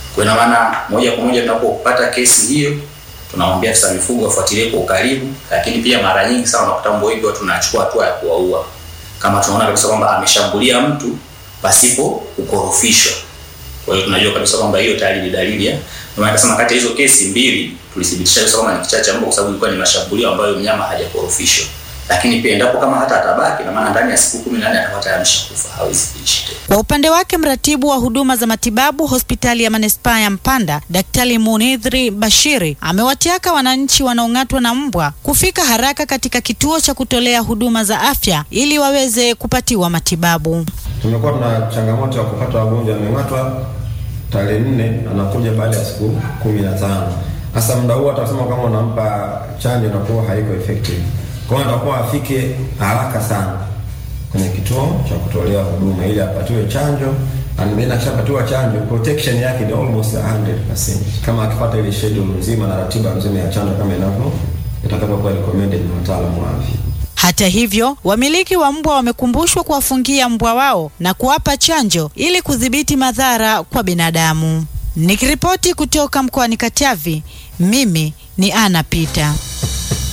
Kwa ina maana moja kwa moja tunapopata kesi hiyo tunamwambia afisa mifugo afuatilie kwa ukaribu, lakini pia mara nyingi sana unakuta mbwa wengi watu tunachukua hatua ya kuwaua kama tunaona kabisa kwamba ameshambulia mtu pasipo kukorofishwa. Kwa hiyo tunajua kabisa kwamba hiyo tayari ni dalili ya ndio maana nasema kati ya hizo kesi mbili tulithibitisha kabisa kwamba ni kichaa cha mbwa kwa sababu ilikuwa ni mashambulio ambayo mnyama hajakorofishwa. Lakini pia endapo kama hata atabaki, na maana ndani ya siku 14 atakuwa tayari ameshakufa, hawezi kuishi tena. Kwa upande wake mratibu wa huduma za matibabu hospitali ya manispaa ya Mpanda, Daktari Munidhri Bashiri amewataka wananchi wanaong'atwa na mbwa kufika haraka katika kituo cha kutolea huduma za afya ili waweze kupatiwa matibabu. Tumekuwa tuna changamoto ya kupata wagonjwa ameng'atwa tarehe nne, anakuja baada ya siku kumi na tano. Sasa muda huo atasema kama unampa chanjo inakuwa haiko effective, kwa hiyo atakuwa afike haraka sana kwenye kituo cha kutolea huduma ili apatiwe chanjo and then akishapatiwa chanjo protection yake ni almost 100% kama akifuata ile schedule nzima na ratiba nzima ya chanjo kama inavyo itakapokuwa recommended na wataalamu wa afya. Hata hivyo, wamiliki wa mbwa wamekumbushwa kuwafungia mbwa wao na kuwapa chanjo ili kudhibiti madhara kwa binadamu. Nikiripoti kutoka mkoani Katavi, mimi ni Ana Pita.